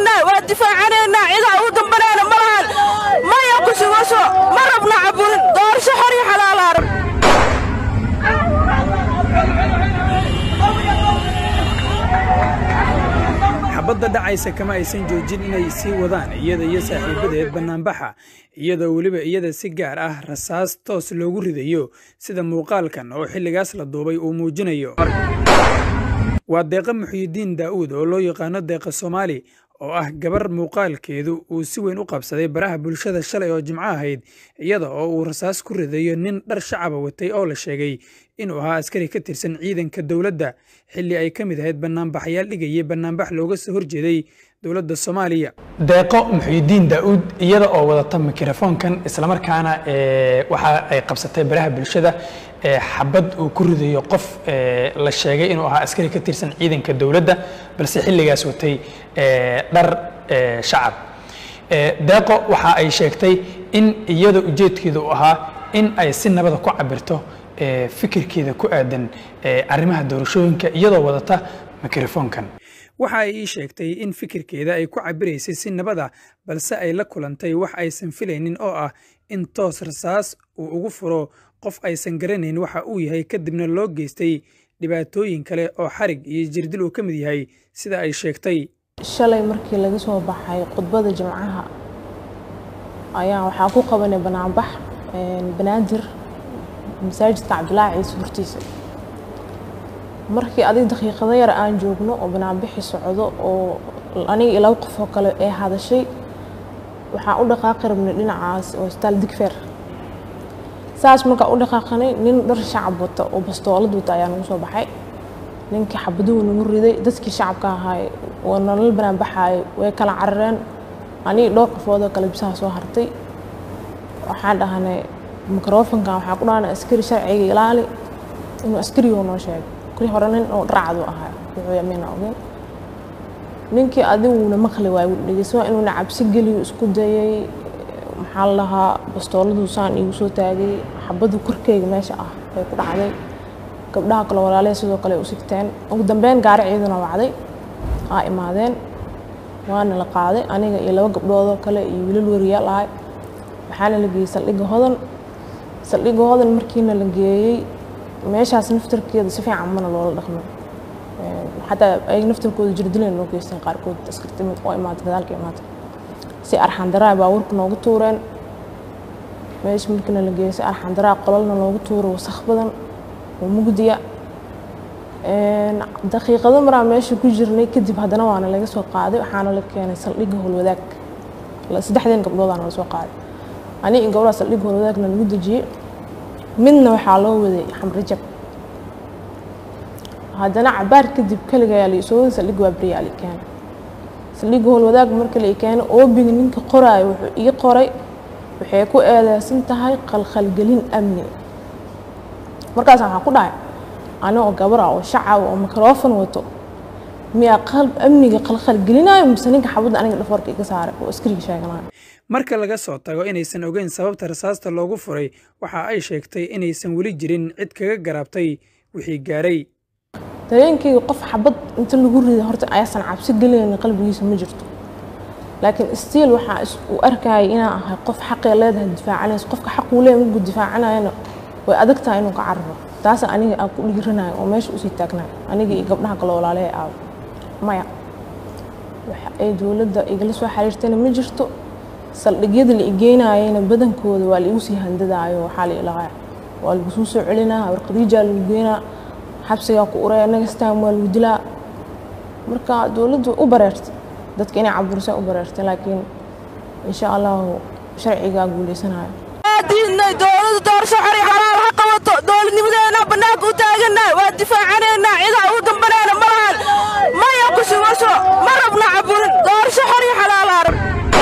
taagannahay waa difaacanaynaa cidaa ugu dambanayna ma lahan maya ku sugasho ma rabna caburin doorasho xor iyo xalaala rab xabadda dhacaysa kama aysan joojin inay sii wadaan iyada iyo saaxiibadeed bannaanbaxa iyadoo weliba iyada si gaar ah rasaas toos loogu ridayo sida muuqaalkan oo xilligaas la duubay uu muujinayo waa deeqa muxyidiin daa'uud oo loo yaqaano deeqa soomaali oo ah gabar muuqaalkeedu uu si weyn u qabsaday baraha bulshada shalay oo jimco ahayd iyada oo uu rasaas ku ridayo nin dhar shacaba watay oo la sheegay inuu ahaa askari ka tirsan ciidanka dowladda xilli ay ka mid ahayd bannaanbaxayaal dhigayay bannaanbax looga soo horjeeday dowladda soomaaliya deeqo muxyidiin daa'uud iyada oo wadata mikrofoonkan islamarkaana waxa ay qabsatay baraha bulshada xabad uu ku ridayo qof la sheegay inuu ahaa askari ka tirsan ciidanka dowladda balse xilligaas watay dhar shacab deeqo waxa ay sheegtay in iyada ujeedkeeda uu ahaa in ay si nabada ku cabirto fikirkeeda ku aadan arrimaha doorashooyinka iyadoo wadata mikrofoonkan waxa ay ii sheegtay in fikirkeeda ay ku cabiraysay si nabada balse ay la kulantay wax aysan filaynin oo ah in toos rasaas uu ugu furo qof aysan garanayn waxa uu yahay kadibna loo geystay dhibaatooyin kale oo xarig iyo jirdil uu ka mid yahay sida ay sheegtay shalay markii laga soo baxay khudbada jimcaha ayaa waxaa ku qabanay banaanbax banaadir masaajidka cabdilaahi ciise hortiisa markii adig daqiiqado yar aan joogno oo banaanbixi socdo oo aniga iyo laba qof oo kale ee hadashay waxaan u dhaqaaqi rabnay dhinacaas oo isbitaal digfeer saas markaa u dhaqaaqanay nin dhar shacab wata oo bastoolad wata ayaa nagu soo baxay ninkii xabaduhu nagu riday dadkii shacabka ahaay oo nolol banaanbaxaay way kala carareen aniga dhowr qofoodoo kale bisaha soo hartay waxaan dhahnay mikrofonkan waxaa ku dhahanay askari sharciga ilaali inuu askarigo noo sheegay kuli hore nin oo dharcadu ahaa wuxuu yamina ogeyn ninkii adiguna maqli waay dhegeyso inuuna cabsi geliyo isku dayay maxaa la lahaa bastooladu saan iigu soo taagay xabadu korkeyga meesha ah bay ku dhacday gabdhaha kale walaalaya sidoo kale u sigteen ugu dambeyn gaari ciidana wacday aa imaadeen waana la qaaday aniga iyo laba gabdhoodoo kale iyo wiilal wariyaal ahay waxaana la geeyey saldhigga hodan saldhigga hodan markiina la geeyey meeshaas naftarkeeda si fiican mana loola dhaqmay xataa ay naftarkooda jirdileen loo geysteen qaarkood askarti mid oo imaatay gadaalka imaatay si arxandaraa baabuurka noogu tuureen meesha markiina la geeyey si arxandaraa qololna loogu tuuro wasakh badan oo mugdiya daqiiqado maraa meesha ku jirnay kadib haddana waana laga soo qaaday waxaana la keenay saldhigga howlwadaag saddexdeen gabdhoodaana lasoo qaaday ani in gabdhaha saldhigga howlwadaagna lagu dejiyey midna waxaa loo waday xamrijab haddana cabaar kadib kaligayaa la isoo waday saldhigga waa beriyaa la keenay saldhigga howlwadaag marka la keenay oobiga ninka qoraayo wuxuu ii qoray waxay ku eedeysan tahay qalqalgelin amni markaas waxaa ku dhahay anigoo gabara oo shacaba oo mikrofon wato miyaa qalb amniga qalqalgelinayo mise ninka xabadda aniga dhafoorka iga saaray oo askariga sheeganayo marka laga soo tago inaysan ogeyn sababta rasaasta loogu furay waxa ay sheegtay inaysan weli jirin cid kaga garaabtay wixii gaaray dareenkayga qof xabad inta lagu riday horta ayaasan cabsi gelinaynin qalbigiisa ma jirto laakiin stiil waxaa u arkayay inaan ahay qof xaqee leedahay difaacanaysa qofka xaquu leeyahay markuu difaacanayana way adag tahay inuu ka cararo taasa aniga aan ku dhiiranayo oo meesha usii taagnayo aniga iyo gabdhaha kale walaalahay aawo maya waxa ay dowladda igala soo xiriirtayna ma jirto saldhigyada la igeenayayna badankooda waa laigu sii handadaayo waxaa la ilahaa waa lagu suu soo celinaa warqadiijaa lagu geenaa xabsigaa ku uraya next time waa lagu dilaa marka dowladdu u bareertay dadka inay caburisaan u bareertay laakiin insha allahu sharcigaa guuleysanayo diidnay dowladda doorasho xor iyo xalaal ha qabato dowladnimadeena bannaanka u taagannahay waa difaacanaynaa cidaa ugu dambanayna ma lahan maya ku sugasho ma rabna caburin doorasho xor iyo xalaala rab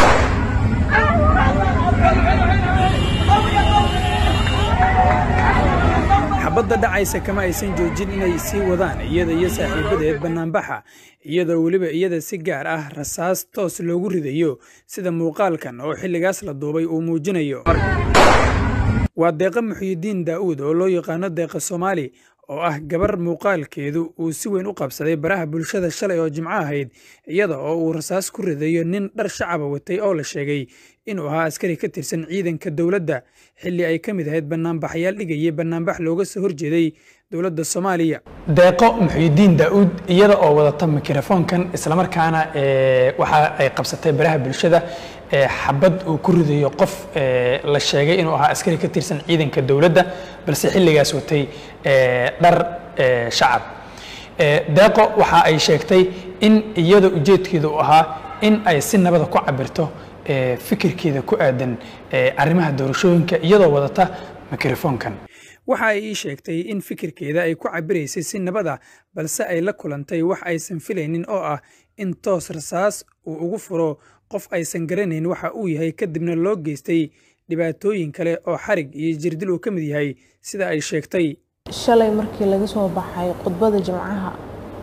xabadda dhacaysa kama aysan joojin inay sii wadaan iyada iyo saaxiibadeed bannaanbaxa iyadoo weliba iyada si gaar ah rasaas toos loogu ridayo sida muuqaalkan oo xilligaas la duubay uu muujinayo waa deeqa muxyidiin daa'uud oo loo yaqaano deeqa soomaali oo ah gabar muuqaalkeedu uu si weyn u qabsaday baraha bulshada shalay oo jimco ahayd iyada oo uu rasaas ku ridayo nin dhar shacaba watay oo la sheegay inuu ahaa askari ka tirsan ciidanka dowladda xilli ay ka mid ahayd banaanbaxayaal dhigayay banaanbax looga soo horjeeday dowladda soomaaliya deeqo muxuudiin daa'uud iyada oo wadata mikrofoonkan islamarkaana waxa ay qabsatay baraha bulshada xabad uu ku ridayo qof la sheegay inuu ahaa askari ka tirsan ciidanka dowladda balse xilligaas watay dhar shacab deeqo waxa ay sheegtay in iyada ujeedkeeda uu ahaa in ay si nabada ku cabirto fikirkeeda ku aadan arrimaha doorashooyinka iyadoo wadata mikrofoonkan waxa ay ii sheegtay in fikirkeeda ay ku cabiraysay si nabada balse ay la kulantay wax aysan filaynin oo ah in toos rasaas uu ugu furo qof aysan garanayn waxa uu yahay kadibna loo geystay dhibaatooyin kale oo xarig iyo jirdil uu ka mid yahay sida ay sheegtay shalay markii laga soo baxay khudbada jimcaha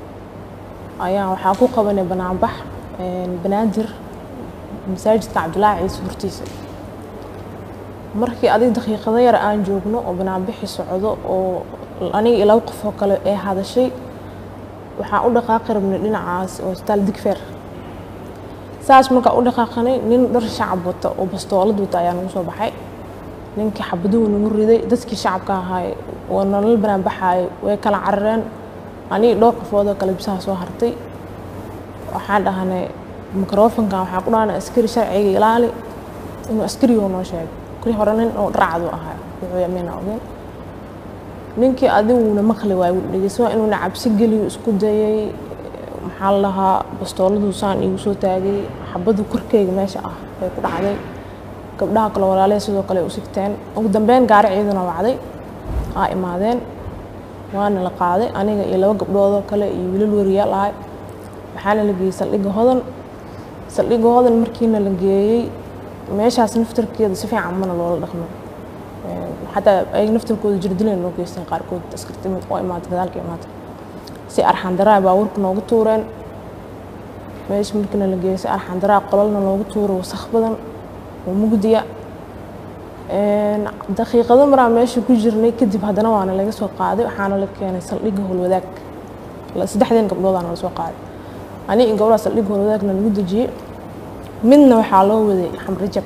ayaa waxaa ku qabanay banaanbax banaadir masaajidka cabdilaahi ciise hortiisa markii adig daqiiqado yar aan joogno oo banaanbixi socdo oo aniga ilaa qof oo kale ee hadashay waxaan u dhaqaaqi rabnay dhinacaas oo isbitaal digfeer saas markaa u dhaqaaqanay nin dhar shacab wata oo bastoolad wata ayaa nagu soo baxay ninkii xabaduhu nagu riday dadkii shacabka ahaay oo nolol banaanbaxaay way kala carareen aniga dhowr qofoodoo kale bisaha soo hartay waxaan dhahnay mikrofonkan waxaan ku dhahnay askari sharciga ilaali inuu askarigo noo sheegay kuli hore nin oo dharcadu ahaa wuxuu yamina ogeen ninkii adiguna maqli waay dhegeyso inuuna cabsi geliyo isku dayay maxaa la lahaa bastooladuu saan iigu soo taagay xabadu korkeyga meesha ah bay ku dhacday gabdhaha kale walaalaya sidoo kale u sigteen ugu dambeyn gaari ciidana wacday aa imaadeen waana la qaaday aniga iyo laba gabdhoodoo kale iyo wiilal wariyaal ahay waxaana la geeyey saldhigga hodan saldhigga hodan markiina la geeyey meeshaas naftarkeeda si fiican mana loola dhaqmay xataa ay naftarkooda jirdileen loo geysteen qaarkood askarti oo imaatay gadaalka imaatay si arxandaraa baabuurka noogu tuureen meesha markiina la geeyey si arxandaraa qololna loogu tuuro wasakh badan oo mugdiya daqiiqado maraa meesha ku jirnay kadib haddana waana laga soo qaaday waxaana la keenay saldhigga howlwadaag saddexdeen gabdhoodaana lasoo qaaday ani in gabdhaha saldhigga howlwadaagna lagu dejiyey midna waxaa loo waday xamrajab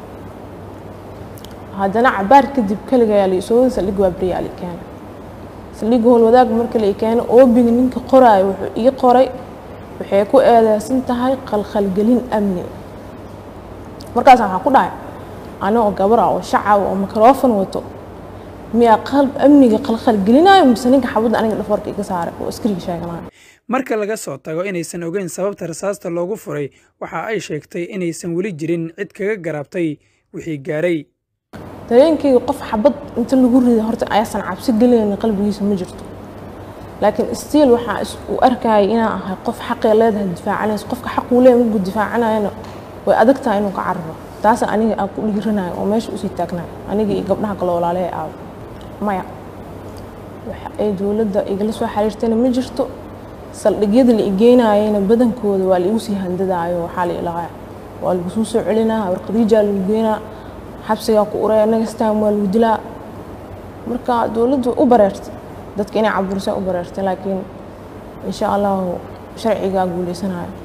haddana cabaar kadib kaligayaa la isoo waday saldhigga waa beriyaa la keenay saldhigga howlwadaag marka la keenay oobiga ninka qoraayo wuxuu ii qoray waxay ku eedeysan tahay qalqalgelin amni markaas waxaa ku dhahay anigoo gabar ah oo shacab oo mikrofon wato miyaa qalb amniga qalqalgelinayo mise ninka xabadda aniga dhafoorka iga saaray oo askariga sheeganayo marka laga soo tago inaysan ogeyn sababta rasaasta loogu furay waxa ay sheegtay inaysan weli jirin cid kaga garaabtay wixii gaaray dareenkeyga qof xabad inta lagu riday horta ayaasan cabsi gelinaynin qalbigiisa ma jirto laakiin stiil waxaa u arkayay inaan ahay qof xaqee leedahay difaacanaysa qofka xaquu leeyahay markuu difaacanayana way adag tahay inuu ka cararo taasa aniga aan ku dhiiranayo oo meesha usii taagnayo aniga iyo gabdhaha kale walaalaha aawo maya waxa ay dowladda igala soo xiriirtayna ma jirto saldhigyada la igeenayayna badankooda waa laigu sii handadaayo waxaa la ilaaya waa lagu suu soo celinaa warqadiijaa lagu geenaa xabsigaa ku uraya next time waa lagu dilaa marka dowladdu u bareertay dadka inay caburisaan u bareertay laakiin insha allahu sharcigaa guuleysanayo